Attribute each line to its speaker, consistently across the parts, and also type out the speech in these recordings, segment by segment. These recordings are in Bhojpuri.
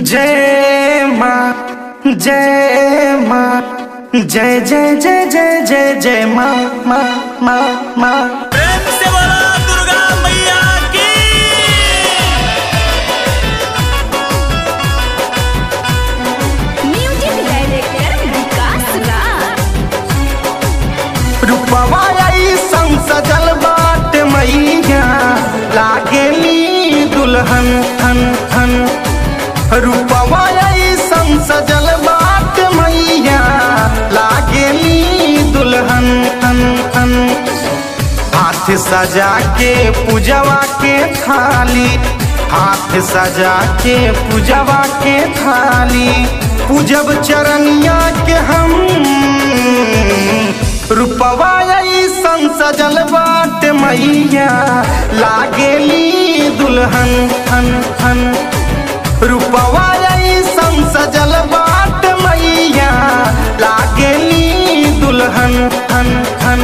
Speaker 1: जय माँ जय माँ जय जय जय जय जय जय माँ माँ माँ माँ
Speaker 2: प्रेम से बोला दुर्गा मैया की
Speaker 3: म्यूजिक डायरेक्टर विकास राज
Speaker 1: रूपवा ऐसन सजल बाट मैया लागेली दुल्हन हन हन रूपवा ऐसन सजल बाट मैया लागेली दुल्हन हन हन हाथ सजा के पूजवा के थाली हाथ सजा के पूजवा के थाली पूजब चरनिया के हम रूपवा ऐसन सजल बाट मैया लागेली दुल्हन हन हन रूपवा ऐसन सजल बाट मैया लागेली दुल्हन हन हन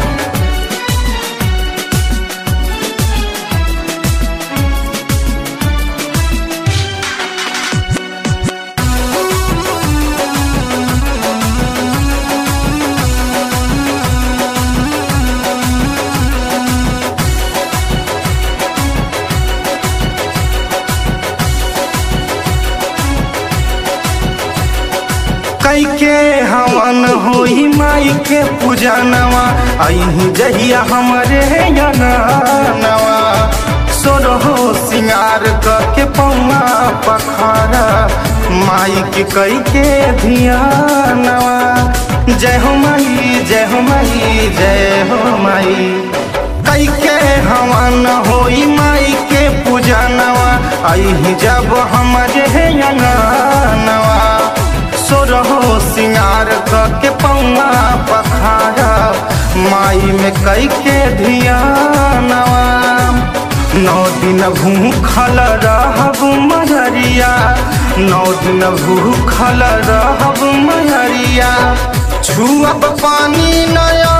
Speaker 1: कई के हवन होई माई के पूजनवा अही जहिया हमरे नवा सोरहो सिंगार के पौआ पखारा माई के कई के धियानवा जय हो माई जय हो माई जय हो माई कई के हवन होई माई के पूजनवा अही जब हमरे नवा सोरहो सिंगार के पौआ पखारा माई में कई के धियानवा नौ दिन भूखल रहब मजरिया नौ दिन भूखल रहब मजरिया छुअब पानी नया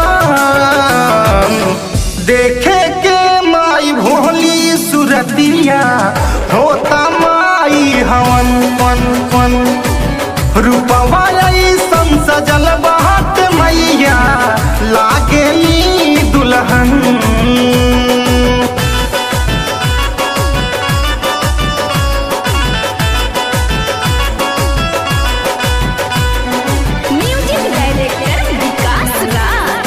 Speaker 1: देखे के माई भोली सुरतिया होता माई हवन वन वन रूपवा ऐसन सजल बाट मैया लागेली दुल्हन
Speaker 3: म्यूजिक डायरेक्टर विकास राज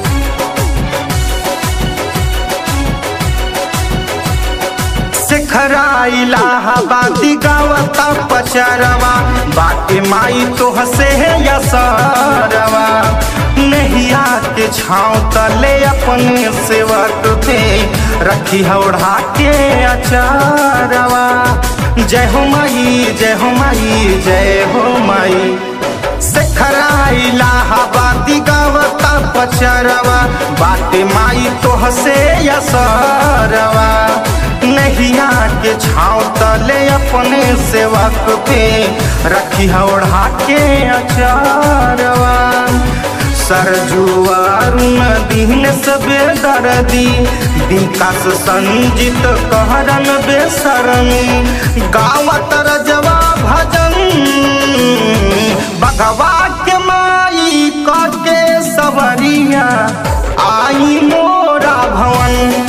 Speaker 1: शेखरा इलाहाबादी गावता पचरवा बाटे माई तो हसे यसरवा नहिया के छाँव तले अपने सेवक पे रखी हौड़ा के अचारवा जय हो माई जय हो माई जय हो माई शेखरा इलाहाबादी गावता पचरवा बाटे माई तो हसे यसरवा नहिया के छाँव तले अपने सेवक पे रखी हौड़ा के अचारवा सरजुआरुन दीन सबे दर्दी विकास संजित कहरन बेसरमी गावत रजवा भजन बगवा के माई क के सवरिया आई मोरा भवन